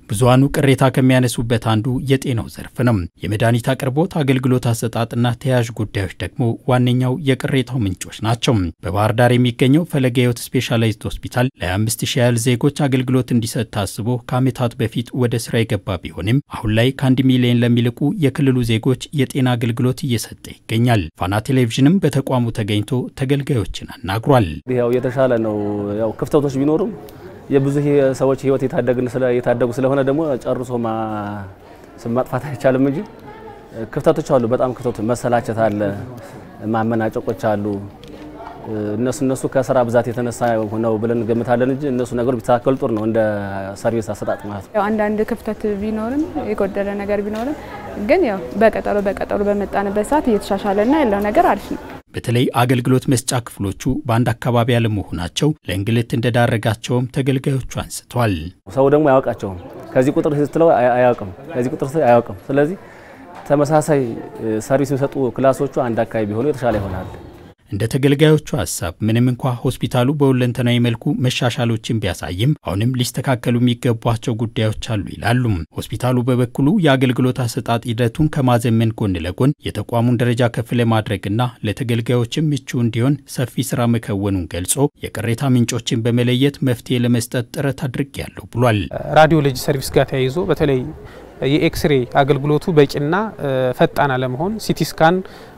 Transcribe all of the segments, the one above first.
ብዙሃኑ ቅሬታ ከሚያነሱበት አንዱ የጤናው ዘርፍ ነው። የመድኃኒት አቅርቦት፣ አገልግሎት አሰጣጥና ተያያዥ ጉዳዮች ደግሞ ዋነኛው የቅሬታው ምንጮች ናቸው። በባህር ዳር የሚገኘው ፈለገ ሕይወት ስፔሻላይዝድ ሆስፒታል ለ25 ሺህ ያህል ዜጎች አገልግሎት እንዲሰጥ ታስቦ ከዓመታት በፊት ወደ ስራ የገባ ቢሆንም አሁን ላይ ከአንድ ሚሊዮን ለሚልቁ የክልሉ ዜጎች የጤና አገልግሎት እየሰጠ ይገኛል። ፋና ቴሌቪዥንም በተቋሙ ተገኝቶ ተገልጋዮችን አናግሯል። ያው የተሻለ ነው። ያው ክፍተቶች ቢኖሩም የብዙ ሰዎች ህይወት የታደጉ ስለሆነ ደግሞ ጨርሶ ማጥፋት አይቻልም እንጂ ክፍተቶች አሉ። በጣም ክፍተቶች፣ መሰላቸት አለ፣ ማመናጨቆች አሉ። እነሱ እነሱ ከስራ ብዛት የተነሳ ነው ብለን እንገምታለን እንጂ እነሱ ነገሮች ቢስተካከሉ ጥሩ ነው፣ እንደ ሰርቪስ አሰጣጥ ማለት ነው። ያው አንዳንድ ክፍተት ቢኖርም የጎደለ ነገር ቢኖርም ግን ያው በቀጠሮ በቀጠሮ በመጣንበት ሰዓት እየተሻሻለና ያለው ነገር አሪፍ ነው። በተለይ አገልግሎት መስጫ ክፍሎቹ በአንድ አካባቢ ያለመሆናቸው ለእንግልት እንደዳረጋቸውም ተገልጋዮቹ አንስተዋል። ሰው ደግሞ አያውቃቸውም። ከዚህ ቁጥር ስትለው አያውቅም፣ ከዚህ ቁጥር አያውቅም። ስለዚህ ተመሳሳይ ሰርቪስ የሚሰጡ ክላሶቹ አንድ አካባቢ ቢሆኑ የተሻለ ይሆናል። እንደ ተገልጋዮቹ ሀሳብ ምንም እንኳ ሆስፒታሉ በሁለንተናዊ መልኩ መሻሻሎችን ቢያሳይም አሁንም ሊስተካከሉ የሚገቧቸው ጉዳዮች አሉ ይላሉ። ሆስፒታሉ በበኩሉ የአገልግሎት አሰጣጥ ሂደቱን ከማዘመን ጎን ለጎን የተቋሙን ደረጃ ከፍ ለማድረግና ለተገልጋዮችም ምቹ እንዲሆን ሰፊ ስራ መከወኑን ገልጾ የቅሬታ ምንጮችን በመለየት መፍትሄ ለመስጠት ጥረት አድርጌያለሁ ብሏል። ራዲዮሎጂ ሰርቪስ ጋር ተያይዞ በተለይ የኤክስሬ አገልግሎቱ በቂና ፈጣን አለመሆን፣ ሲቲ ስካን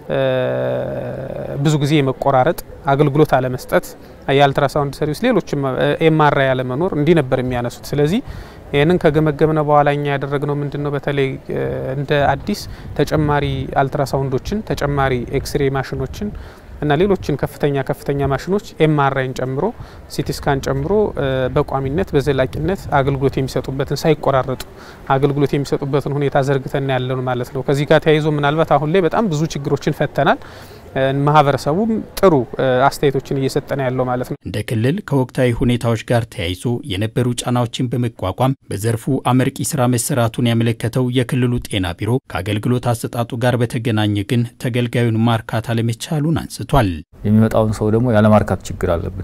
ብዙ ጊዜ የመቆራረጥ አገልግሎት አለመስጠት፣ የአልትራሳውንድ ሰርቪስ፣ ሌሎችም ኤምአርአይ አለመኖር እንዲህ ነበር የሚያነሱት። ስለዚህ ይህንን ከገመገምነ በኋላ እኛ ያደረግነው ምንድን ነው? በተለይ እንደ አዲስ ተጨማሪ አልትራሳውንዶችን፣ ተጨማሪ ኤክስሬ ማሽኖችን እና ሌሎችን ከፍተኛ ከፍተኛ ማሽኖች ኤምአርአይን ጨምሮ ሲቲስካን ጨምሮ በቋሚነት በዘላቂነት አገልግሎት የሚሰጡበትን ሳይቆራረጡ አገልግሎት የሚሰጡበትን ሁኔታ ዘርግተን ያለን ማለት ነው። ከዚህ ጋር ተያይዞ ምናልባት አሁን ላይ በጣም ብዙ ችግሮችን ፈተናል። ማህበረሰቡም ጥሩ አስተያየቶችን እየሰጠነ ያለው ማለት ነው። እንደ ክልል ከወቅታዊ ሁኔታዎች ጋር ተያይዞ የነበሩ ጫናዎችን በመቋቋም በዘርፉ አመርቂ ስራ መሰራቱን ያመለከተው የክልሉ ጤና ቢሮ ከአገልግሎት አሰጣጡ ጋር በተገናኘ ግን ተገልጋዩን ማርካት አለመቻሉን አንስቷል። የሚመጣውን ሰው ደግሞ ያለማርካት ችግር አለብን።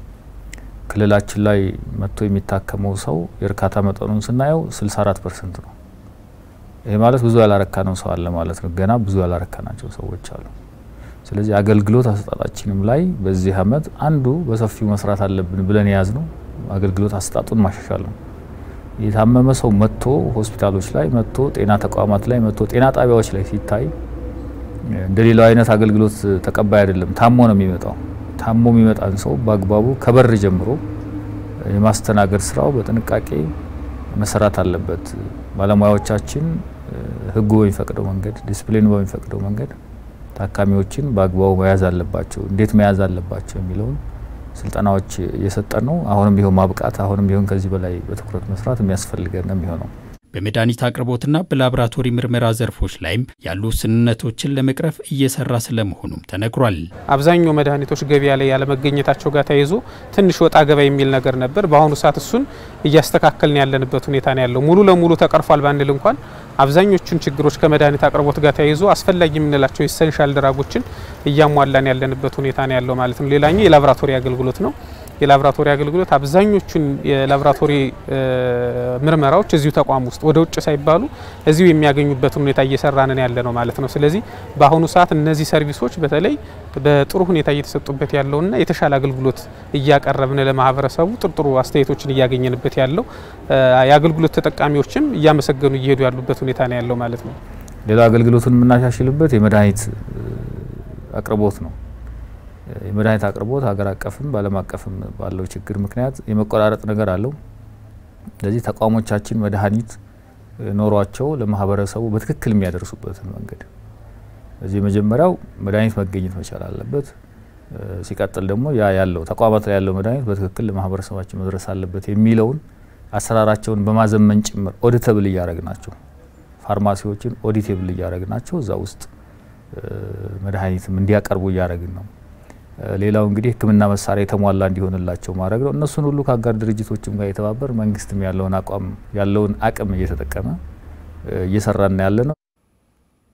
ክልላችን ላይ መጥቶ የሚታከመው ሰው የእርካታ መጠኑን ስናየው 64 ፐርሰንት ነው። ይህ ማለት ብዙ ያላረካ ነው ሰው አለ ማለት ነው። ገና ብዙ ያላረካናቸው ሰዎች አሉ። ስለዚህ አገልግሎት አሰጣጣችንም ላይ በዚህ አመት አንዱ በሰፊው መስራት አለብን ብለን የያዝ ነው አገልግሎት አሰጣጡን ማሻሻል ነው። የታመመ ሰው መጥቶ ሆስፒታሎች ላይ መጥቶ ጤና ተቋማት ላይ መጥቶ ጤና ጣቢያዎች ላይ ሲታይ እንደሌላው አይነት አገልግሎት ተቀባይ አይደለም። ታሞ ነው የሚመጣው። ታሞ የሚመጣን ሰው በአግባቡ ከበር ጀምሮ የማስተናገድ ስራው በጥንቃቄ መሰራት አለበት። ባለሙያዎቻችን ህጉ በሚፈቅደው መንገድ፣ ዲስፕሊኑ በሚፈቅደው መንገድ ታካሚዎችን በአግባቡ መያዝ አለባቸው። እንዴት መያዝ አለባቸው የሚለውን ስልጠናዎች እየሰጠን ነው። አሁንም ቢሆን ማብቃት፣ አሁንም ቢሆን ከዚህ በላይ በትኩረት መስራት የሚያስፈልገን ነው የሚሆነው። በመድኃኒት አቅርቦትና በላቦራቶሪ ምርመራ ዘርፎች ላይም ያሉ ውስንነቶችን ለመቅረፍ እየሰራ ስለመሆኑም ተነግሯል። አብዛኛው መድኃኒቶች ገበያ ላይ ያለመገኘታቸው ጋር ተያይዞ ትንሽ ወጣ ገባ የሚል ነገር ነበር። በአሁኑ ሰዓት እሱን እያስተካከልን ያለንበት ሁኔታ ነው ያለው። ሙሉ ለሙሉ ተቀርፏል ባንል እንኳን አብዛኞቹን ችግሮች ከመድኃኒት አቅርቦት ጋር ተያይዞ አስፈላጊ የምንላቸው ኢሰንሻል ድራጎችን እያሟላን ያለንበት ሁኔታ ነው ያለው ማለት ነው። ሌላኛው የላቦራቶሪ አገልግሎት ነው። የላቦራቶሪ አገልግሎት አብዛኞቹን የላቦራቶሪ ምርመራዎች እዚሁ ተቋም ውስጥ ወደ ውጭ ሳይባሉ እዚሁ የሚያገኙበትን ሁኔታ እየሰራንን ያለ ነው ማለት ነው። ስለዚህ በአሁኑ ሰዓት እነዚህ ሰርቪሶች በተለይ በጥሩ ሁኔታ እየተሰጡበት ያለውና የተሻለ አገልግሎት እያቀረብን ለማህበረሰቡ ጥሩ ጥሩ አስተያየቶችን እያገኘንበት ያለው የአገልግሎት ተጠቃሚዎችም እያመሰገኑ እየሄዱ ያሉበት ሁኔታ ነው ያለው ማለት ነው። ሌላ አገልግሎቱን የምናሻሽልበት የመድኃኒት አቅርቦት ነው። የመድኃኒት አቅርቦት ሀገር አቀፍም በዓለም አቀፍም ባለው ችግር ምክንያት የመቆራረጥ ነገር አለው። ስለዚህ ተቋሞቻችን መድኃኒት ኖሯቸው ለማህበረሰቡ በትክክል የሚያደርሱበትን መንገድ እዚህ መጀመሪያው መድኃኒት መገኘት መቻል አለበት። ሲቀጥል ደግሞ ያ ያለው ተቋማት ላይ ያለው መድኃኒት በትክክል ለማህበረሰባችን መድረስ አለበት የሚለውን አሰራራቸውን በማዘመን ጭምር ኦዲተብል እያደረግ ናቸው። ፋርማሲዎችን ኦዲቴብል እያደረግ ናቸው። እዛ ውስጥ መድኃኒትም እንዲያቀርቡ እያደረግን ነው። ሌላው እንግዲህ ሕክምና መሳሪያ የተሟላ እንዲሆንላቸው ማድረግ ነው። እነሱን ሁሉ ከአጋር ድርጅቶችም ጋር የተባበር መንግስትም ያለውን አቋም ያለውን አቅም እየተጠቀመ እየሰራን ያለ ነው።